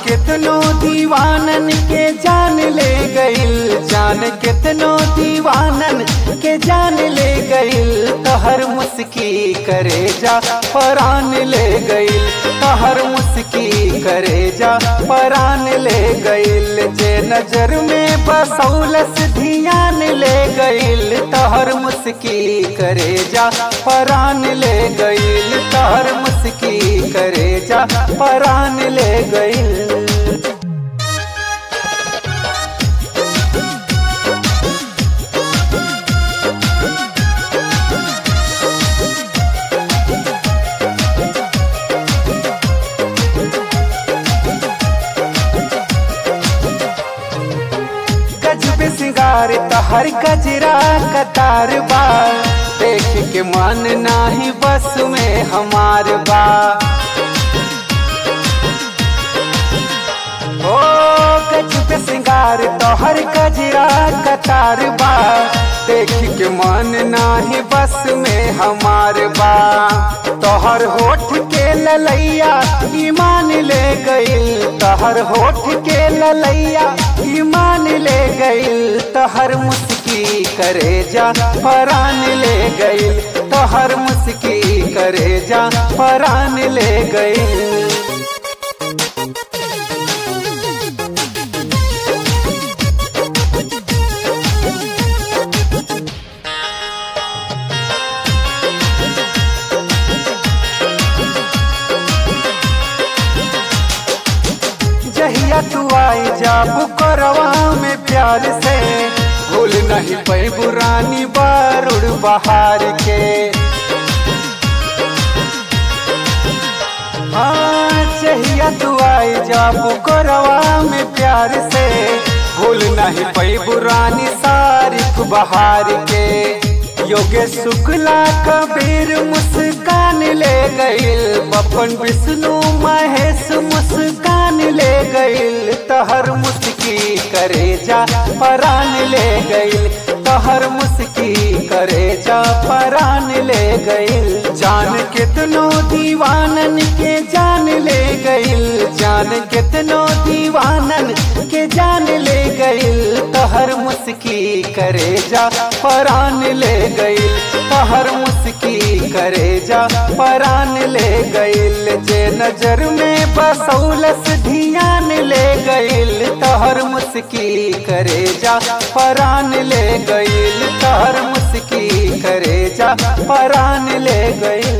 कितनो दीवानन के जान ले गइल जान कितनो दीवानन के जान ले गइल तहर मुस्की करे जा परान ले गइल तहर मुस्की करे जा परान ले गइल जे नजर में बसौलस धियान ले गइल तहर मुस्की करे जा परान ले गइल तहर मुस्की करे जा परान ले गइल गजब सिंगार तहर गजरा कतार बा देख के मन नाही बस में हमार बा ओ गजब सिंगार तोहर गजरा कतार बा देख के मन नाही बस में हमार बा तोहर होठ के ललैया ईमान ले गइल तोहर होठ के ललैया ईमान ले गइल तोहर मुस्की करे जा परान ले गइल तोहर मुस्की करे जा परान ले गइल जहिया तू आई जा बुकरवा में प्यार से भूल नहीं पै बुरानी बारुड़ बहार के हाँ जहिया तू आई जा बुकरवा में प्यार से भूल नहीं पै बुरानी सारिफ बहार के योगेश शुक्ला कबीर मुस्कान ले गइल बपन विष्णु महेश मुस्कान ले गइल तहर मुस्की करे जा परान ले गइल तहर मुस्की करे जा परान ले गइल जान कितनो दीवानन के जान ले गइल जान कितनो दीवानन के जान ले गइल तहर मुस्की करे जा परान ले गइल तहर मुस्की करे जा परान ले गइल जे नजर में बसौलस धियान ले गइल तहर मुस्की करे जा परान ले गइल तहर मुस्की करे जा परान ले गइल